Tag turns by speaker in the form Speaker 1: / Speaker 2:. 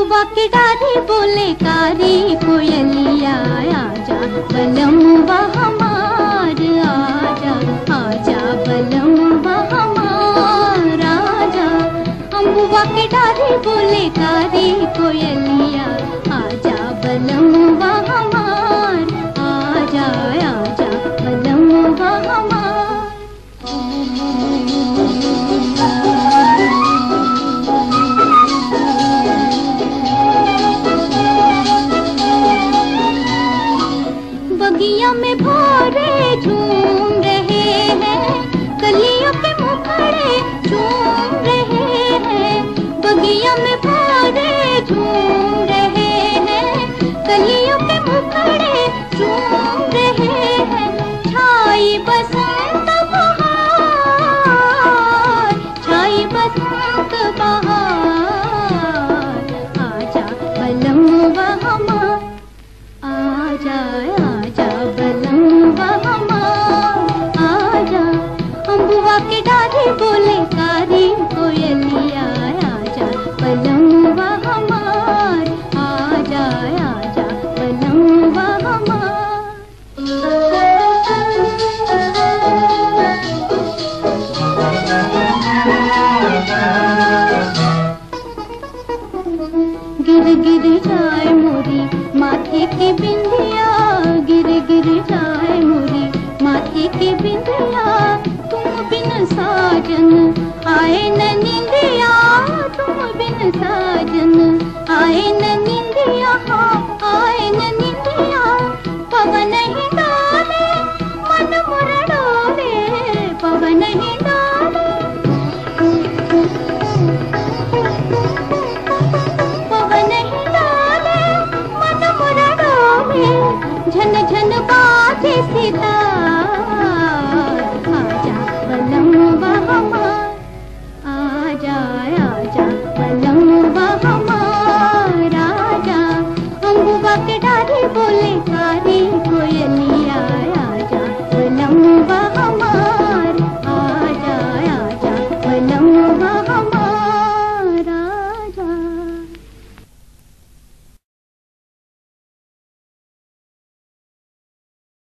Speaker 1: अम्बुआ के डारे बोले कारी कोयलिया आजा बलम हमार आजा आजा बलम हमार आजा अम्बुआ के डारे बोले कारी कोयलिया आजा बलम हमार आजा आजा बलम हमार बगिया में भोरे झूम रहे हैं कलियों के मुखड़े झूम रहे हैं बगिया में भोरे झूम रहे हैं कलियों के मुखड़े झूम रहे हैं छाई बसंत बहार छाई बसंत बहार आजा बलम हमार आजा आजा बलम हमार आजा अम्बुआ के डारे बोले कारी कोयलिया आजा बलम हमार आजा आजा बलम गिर गिर जाए मोरी माथे की बिंदिया गिर गिर जाए मोरी माथे की बिंदिया तुम बिन साजन आए न निंदिया तुम बिन साजन आए न निंदिया हाँ आए न निंदिया पवन ही डाले मन मुर डोले पवन ही